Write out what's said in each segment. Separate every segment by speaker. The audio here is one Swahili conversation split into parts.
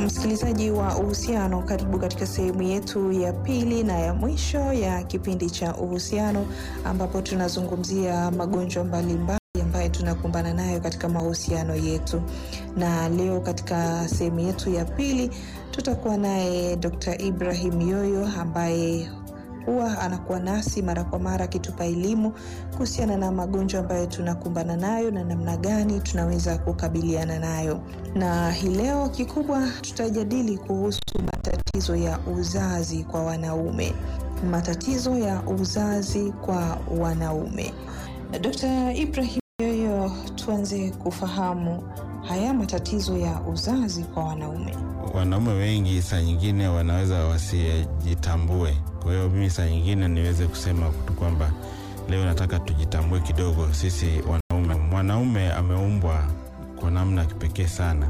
Speaker 1: Msikilizaji wa uhusiano, karibu katika sehemu yetu ya pili na ya mwisho ya kipindi cha uhusiano, ambapo tunazungumzia magonjwa mbalimbali ambayo tunakumbana nayo katika mahusiano yetu. Na leo katika sehemu yetu ya pili tutakuwa naye Dr. Ibrahim Yoyo ambaye huwa anakuwa nasi mara kwa mara akitupa elimu kuhusiana na magonjwa ambayo tunakumbana nayo na namna gani tunaweza kukabiliana nayo. Na hii leo kikubwa tutajadili kuhusu matatizo ya uzazi kwa wanaume. Matatizo ya uzazi kwa wanaume. Dr. Ibrahim Yoyo, tuanze kufahamu haya matatizo ya uzazi kwa wanaume.
Speaker 2: Wanaume wengi saa nyingine wanaweza wasijitambue. Kwa hiyo mimi saa nyingine niweze kusema tu kwamba leo nataka tujitambue kidogo sisi wanaume. Mwanaume ameumbwa kwa namna kipekee sana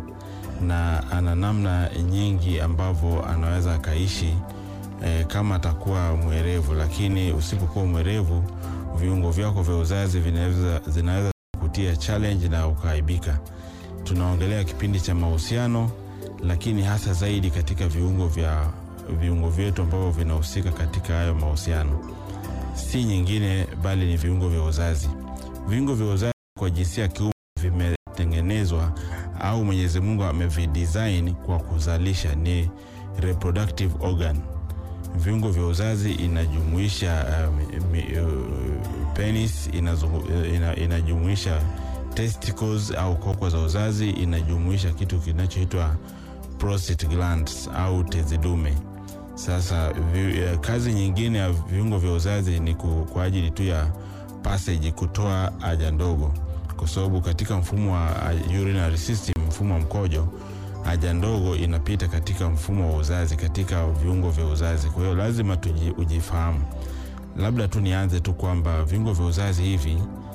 Speaker 2: na ana namna nyingi ambavyo anaweza akaishi e, kama atakuwa mwerevu, lakini usipokuwa mwerevu viungo vyako vya uzazi vinaweza zinaweza kutia challenge na ukaaibika. Tunaongelea kipindi cha mahusiano, lakini hasa zaidi katika viungo vya viungo vyetu ambavyo vinahusika katika hayo mahusiano, si nyingine bali ni viungo vya uzazi. Viungo vya uzazi kwa jinsia ya kiume vimetengenezwa au Mwenyezi Mungu amevidesign kwa kuzalisha, ni reproductive organ. Viungo vya uzazi inajumuisha uh, mi, uh, penis inazungu, ina, inajumuisha testicles au koko za uzazi, inajumuisha kitu kinachoitwa prostate glands au tezi dume. Sasa vi, uh, kazi nyingine ya viungo vya uzazi ni ku, kwa ajili tu ya passage, kutoa haja ndogo, kwa sababu katika mfumo wa urinary system, mfumo wa mkojo haja ndogo inapita katika mfumo wa uzazi, katika viungo vya uzazi. Kwa hiyo lazima tuji, ujifahamu. Labda tu nianze tu kwamba viungo vya uzazi hivi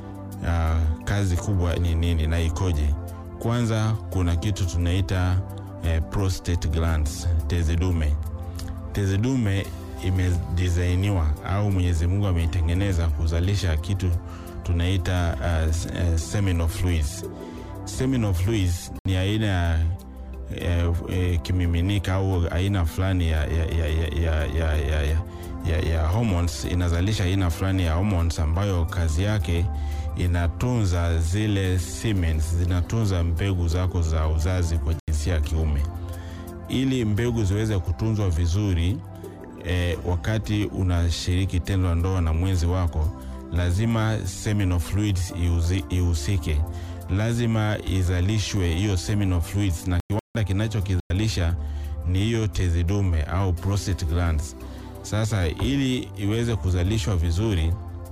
Speaker 2: uh, kazi kubwa ni nini na ikoje? Kwanza kuna kitu tunaita eh, prostate glands, tezi dume. Tezi dume imedisainiwa au Mwenyezi Mungu ameitengeneza kuzalisha kitu tunaita uh, uh, seminal fluids. Seminal fluids ni aina ya E, e, kimiminika au aina fulani ya, ya, ya, ya, ya, ya, ya, ya, ya hormones inazalisha aina fulani ya hormones ambayo kazi yake inatunza zile semens, zinatunza mbegu zako za uzazi kwa jinsia ya kiume. Ili mbegu ziweze kutunzwa vizuri e, wakati unashiriki tendo la ndoa na mwenzi wako, lazima seminal fluids ihusike, lazima izalishwe hiyo seminal fluids na kinachokizalisha ni hiyo tezi dume au prostate glands. Sasa ili iweze kuzalishwa vizuri,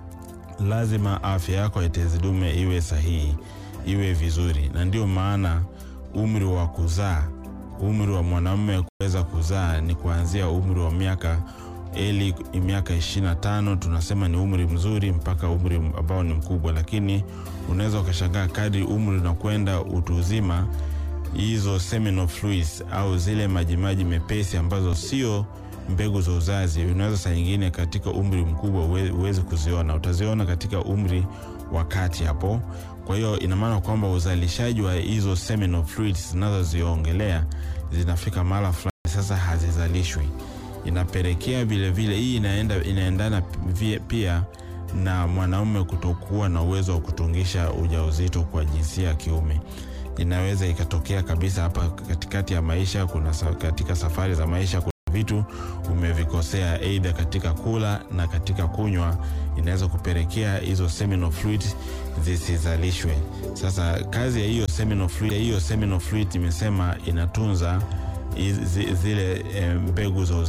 Speaker 2: lazima afya yako ya tezi dume iwe sahihi, iwe vizuri, na ndio maana umri wa kuzaa, umri wa mwanamume kuweza kuzaa ni kuanzia umri wa miaka eli miaka 25 tunasema ni umri mzuri, mpaka umri ambao ni mkubwa, lakini unaweza ukashangaa kadri umri unakwenda utu uzima hizo seminal fluids au zile majimaji mepesi ambazo sio mbegu za uzazi, unaweza saa nyingine katika umri mkubwa huwezi kuziona, utaziona katika umri wa kati hapo. Kwa hiyo ina maana kwamba uzalishaji wa hizo seminal fluids zinazoziongelea zinafika mahala fulani sasa hazizalishwi, inapelekea vilevile hii inaenda inaendana pia na mwanaume kutokuwa na uwezo wa kutungisha ujauzito kwa jinsia ya kiume inaweza ikatokea kabisa hapa katikati ya maisha. Kuna katika safari za maisha, kuna vitu umevikosea, aidha katika kula na katika kunywa, inaweza kupelekea hizo seminal fluid zisizalishwe. Sasa kazi ya hiyo seminal fluid, hiyo seminal fluid imesema inatunza zile mbegu za